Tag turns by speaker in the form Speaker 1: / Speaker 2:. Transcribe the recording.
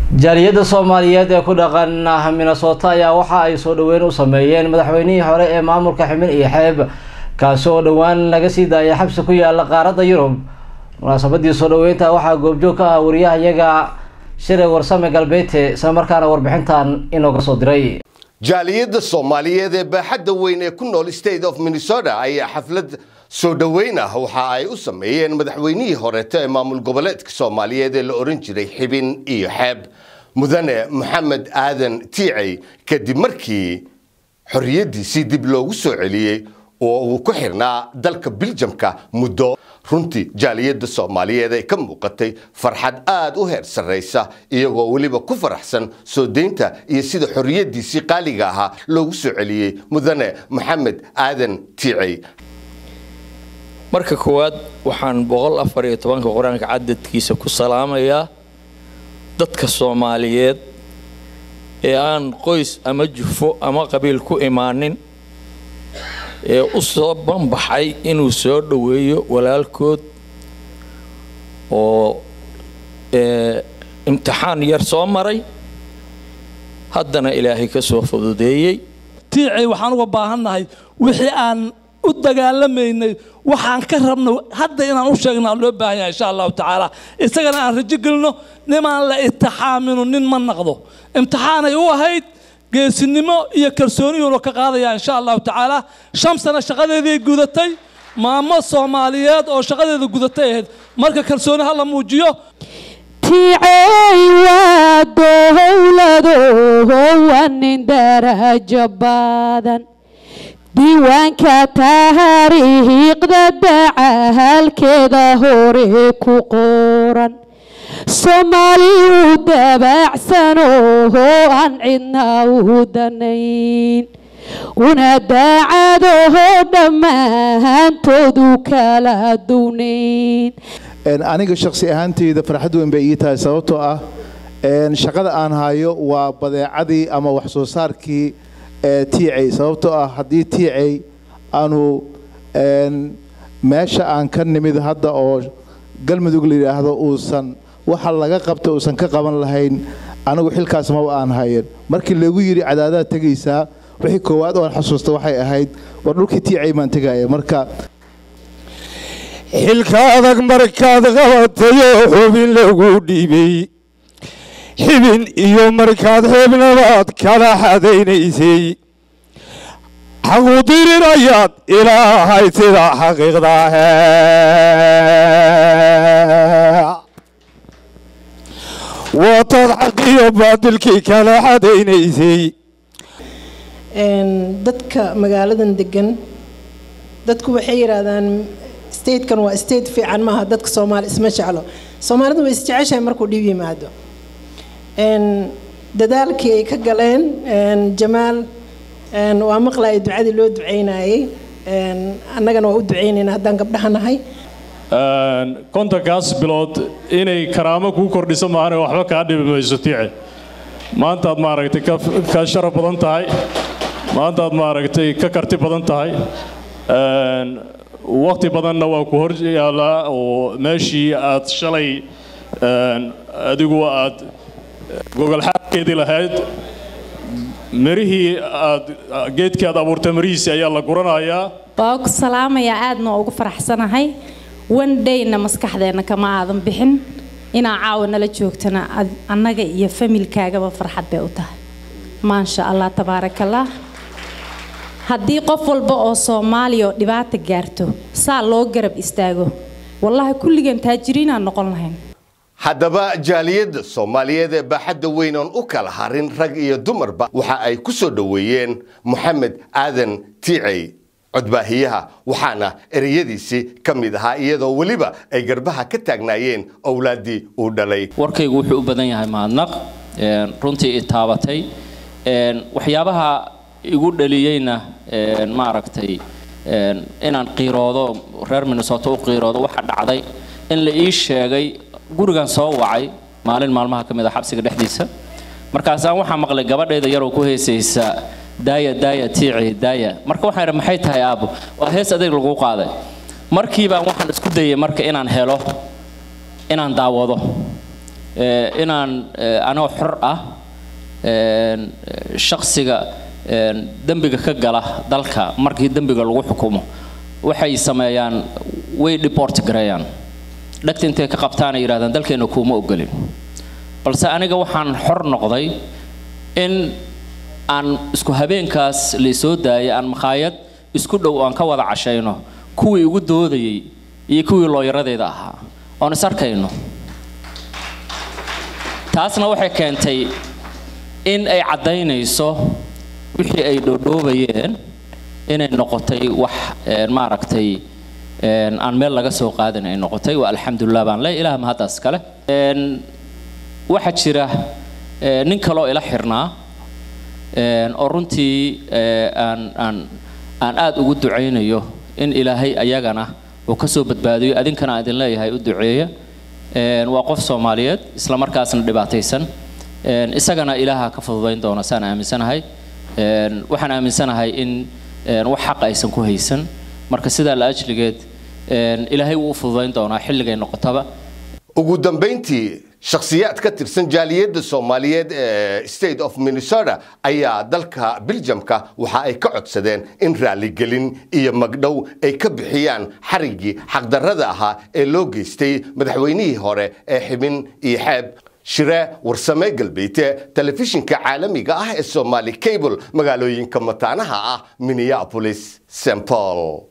Speaker 1: jaaliyadda soomaaliyeed ee ku dhaqan minnesota ayaa waxa ay soo dhaweyn u sameeyeen madaxweynihii hore ee maamulka ximin iyo xeeb kaasi oo dhowaan laga sii daayay xabsi ku yaala qaaradda yurub munaasabadii soo dhaweynta waxaa goobjoog ka ah wariyaha iyaga shire warsame galbeete isla markaana warbixintan inooga soo diray
Speaker 2: jaaliyadda soomaaliyeed ee baaxadda weyn ee ku nool state of minnesota ayaa xaflad soo dhoweyn ah waxa ay u sameeyeen madaxweynihii horeeto ee maamul goboleedka soomaaliyeed ee la ohan jiray xibin iyo xeeb mudane maxamed aadan tiicey kadib markii xorriyaddiisii dib loogu soo celiyey oo uu ku xirnaa dalka biljamka muddo runtii jaaliyadda soomaaliyeed ay ka muuqatay farxad aada u heer sarraysa iyagoo weliba ku faraxsan soo deynta iyo sida xorriyaddiisii qaaliga ahaa loogu soo celiyey mudane maxamed aadan tiicey
Speaker 3: marka koowaad waxaan boqol afar iyo tobanka qur-aanka cadadkiisa ku salaamayaa dadka soomaaliyeed ee aan qoys ama jufo ama qabiil ku imaanin ee u soo banbaxay inuu soo dhoweeyo walaalkood oo imtixaan yar soo maray haddana ilaahay ka soo fududeeyey
Speaker 4: tiicay waxaan uga baahannahay wixii aan u dagaalamaynay waxaan ka rabno hadda inaan u sheegnaa loo baahan yahay insha allahu tacaala isagana aan rajo gelino nimaan la itixaamino nin ma naqdo imtixaanay u ahayd geesinimo iyo kalsooniyuuna ka qaadaya insha allahu tacaala shan sano shaqadeedii gudatay maamo soomaaliyeed oo shaqadeeda gudatay ahayd marka kalsooni ha la muujiyo
Speaker 5: tiicey waa dowlado waa nin darajo badan diiwaanka taariikhda dacahalkeeda hore ku qoran soomaali u dabaacsanoo aan cidna u danayn una daacadaho dhammaantoodu kala duwnayn
Speaker 6: aniga shakhsi ahaanteyda farxad weyn bay ii tahay sababtoo ah shaqada aan hayo waa badeecadii ama wax soo saarkii tiicay sababtoo ah haddii tiicay aanu meesha aan ka nimid hadda oo galmudug la yidhaahdo uusan waxa laga qabta uusan ka qaban lahayn anigu xilkaas maba aan hayan markii lagu yidhi cadaadaad tegaysaa wixii koowaad oo aan xasuusta waxay ahayd war dhulkii tiicay baan tegaya marka
Speaker 7: xilka adag markaad qabatayo xubin lagu dhiibay xibin iyo markaad xeebnabaad kala xadaynaysay xaqudirir ayaad ilaahay sida xaqiiqda waataad xaqiyo baadilkii kala xadaynaysay
Speaker 8: dadka magaaladan degan dadku waxay yidhaahdaan statekan waa state fiican maaha dadka soomaali isma jeclo soomaalidu way isjeceshahay markuu dhib yimaado dadaalkii ay ka galeen jamaal waa maqlaya ducadii loo ducaynayay annagana waa u ducaynayna haddaan gabdhaha nahay
Speaker 9: kontonkaas bilood inay karaamo kuu kordhiso maahane waxba kaa dhibi mayso tiice maantaad maaragtay ka sharaf badan tahay maantaad maaragtay ka karti badan tahay waqti badanna waa ku hor yaallaa oo meeshii aad shalay adigu aad gogolxaadkeedii lahayd mirihii aad geedkii aad abuurtay mirihiisii ayaa la guranayaa
Speaker 10: waa ku salaamayaa aadna ugu faraxsanahay one dayna maskaxdeenna kama aadan bixin inaa caawa nala joogtana annaga iyo familkaagaba farxad bay u tahay maasha allah tabaarakallah haddii qof walba oo soomaaliya oo dhibaata gaarto saa loo garab istaago wallaahi kulligan taajiriinaan noqon lahayn
Speaker 2: haddaba jaaliyadda soomaaliyeed ee baaxadda weyn oon u kala harin rag iyo dumarba waxa ay ku soo dhoweeyeen moxamed aadan tiicey codbaahiyaha waxaana ereyadiisii ka mid ahaa iyadoo weliba ay garbaha ka taagnaayeen owlaaddii uu dhalay
Speaker 11: warkaygu wuxuu u badan yahay mahadnaq runtii i taabatay waxyaabaha igu dhaliyeyna maaragtay inaan qiiroodo reer minnesota u qiiroodo waxa dhacday in la ii sheegay gurigan soo wacay maalin maalmaha ka mid a xabsiga dhexdiisa markaasaan waxaa maqlay gabadhayda yaroo ku heesaysa daaya daaya tiici daaya marka waxaan idhi maxay tahay aabbo waa hees adeeg lagu qaaday markiibaan waxaan isku dayay marka inaan helo inaan daawado inaan anoo xor ah shaksiga dembiga ka gala dalka markii dembiga lagu xukumo waxay sameeyaan way deport gareeyaan dhagta intay ka qabtaan ay yidhahdaan dalkeena kuuma ogolin balse aniga waxaan xor noqday in aan isku habeenkaas laysoo daayay aan makhaayad isku dhow aan ka wada cashayno kuwii igu doodayay iyo kuwii looyaradeeda ahaa oon is arkayno taasna waxay keentay in ay caddaynayso wixii ay dhoodhoobayeen inay noqotay wax maaragtay aan meel laga soo qaadin ay noqotay waa alxamdulilah baan le ilaah mahaddaas kale waxaa jira nin kaloo ila xirnaa oo runtii aan aan aan aada ugu ducaynayo in ilaahay ayagana uu ka soo badbaadiyo adinkana aan idin leeyahay u duceeya waa qof soomaaliyeed isla markaasna dhibaataysan isagana ilaaha ka fududayn doona saan aaminsanahay waxaan aaminsanahay in wax xaq aysan ku haysan marka sidaa la ajligeed ilaahay wuu u fududayn doonaa xilligay noqotaba
Speaker 2: ugu dambayntii shakhsiyaad ka tirsan jaaliyadda soomaaliyeed ee state of minnesota ayaa dalka biljamka waxa ay ka codsadeen in raaligelin iyo magdhow ay ka bixiyaan xariggii xaqdarrada ahaa ee loo geystay madaxweynihii hore ee xibin iyo xeeb shire warsame galbeete telefishinka caalamiga ah ee somaali cable magaalooyinka mataanaha ah minneapolis st paul